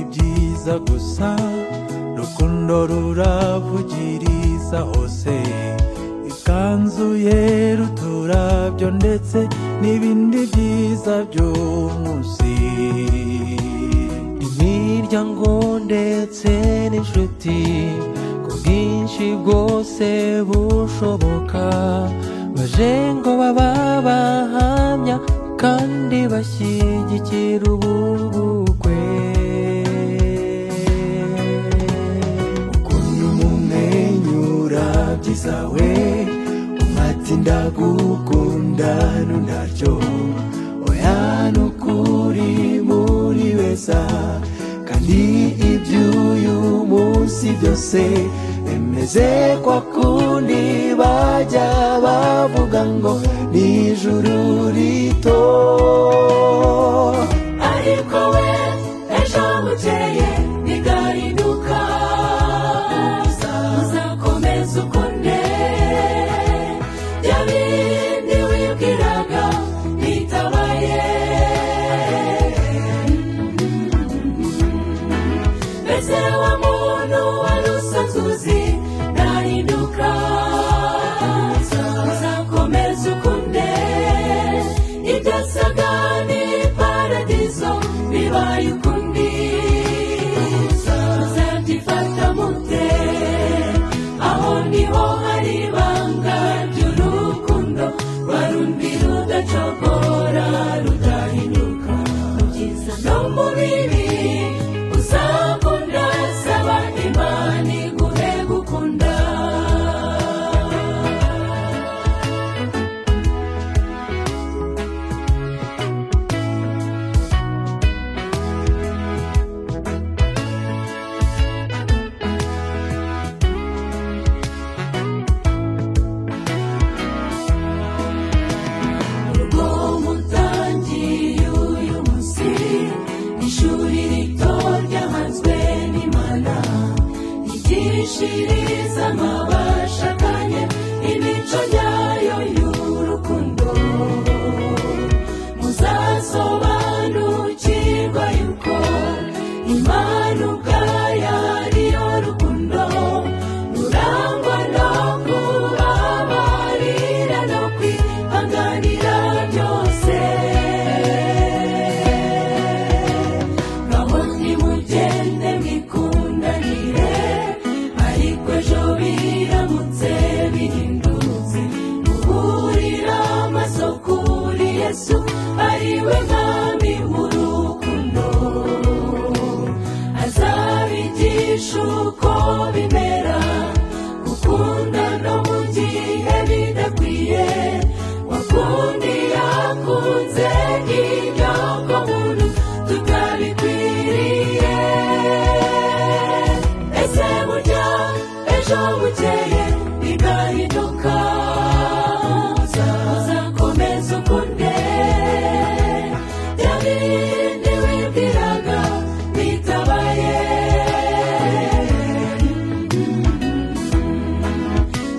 neza gusa rukundo ruravugiriza hose ikanzu yera uturabyo ndetse n'ibindi byiza by'umunsi imiryango ndetse n'inshuti ku bwinshi bwose bushoboka baje ngo baba bahamya kandi bashyigikira ubu bukwe ukuntu mumwenyura byiza we umati ndagukunda nunaryo oya nukuri muri beza kandi iby'uyu munsi byose bimeze kwa kundi bajya bavuga ngo ni ijuru rito ariko we ejo bukeye bigahinduka uzakomeza ukunde bya bindi wibwiraga bitabaye mbese wa muntu wari usanzwe uzi ntahinduka uzakomeza ukunde ibyasaga ni paradizo bibaye ukundi uzabyifata mute aho niho hari ibanga ry'urukundo rwarundi rudacogora rudahinduka mu byiza no mu bibi uzakunda saba imana iguhe gukunda urugo mutangiye uyu munsi ni ishuri rito ryahanzwe n'imana ryigishiriza amabashakanye imico nyayo y'urukundo muzasobanukirwa yuko imana ubwayo ariyo rukundo rurangwa no kubabarira no kwihanganira byose ngaho nimugende mwikundanire ariko ejo biramutse bihindutse guhurira amaso kuri yesu ariwe mwami w'urukundo azabigisha uko bimera gukunda no mu gihe bidakwiye wakundi yakunze ibyoko muntu tutabikwiriye ese burya ejo bukeye bigahinduka uzakomeza ukunde bya bindi wibwiraga bitabaye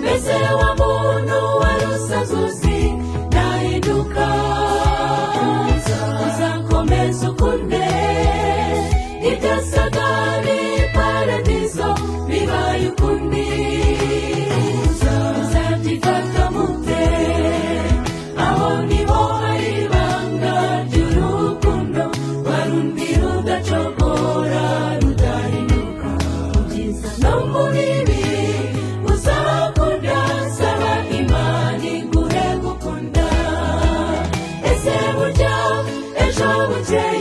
mbese wa muntu wari usanzwe uzi ntahinduka uzakomeza ukunde ibyasaga ni paradizo bibaye ukundi uzabyifata mute aho niho hari ibanga ry'urukundo warundi rudacogora rudahinduka mu byiza no mu bibi uzakunda saba imana iguhe gukunda ese burya ejo bukeye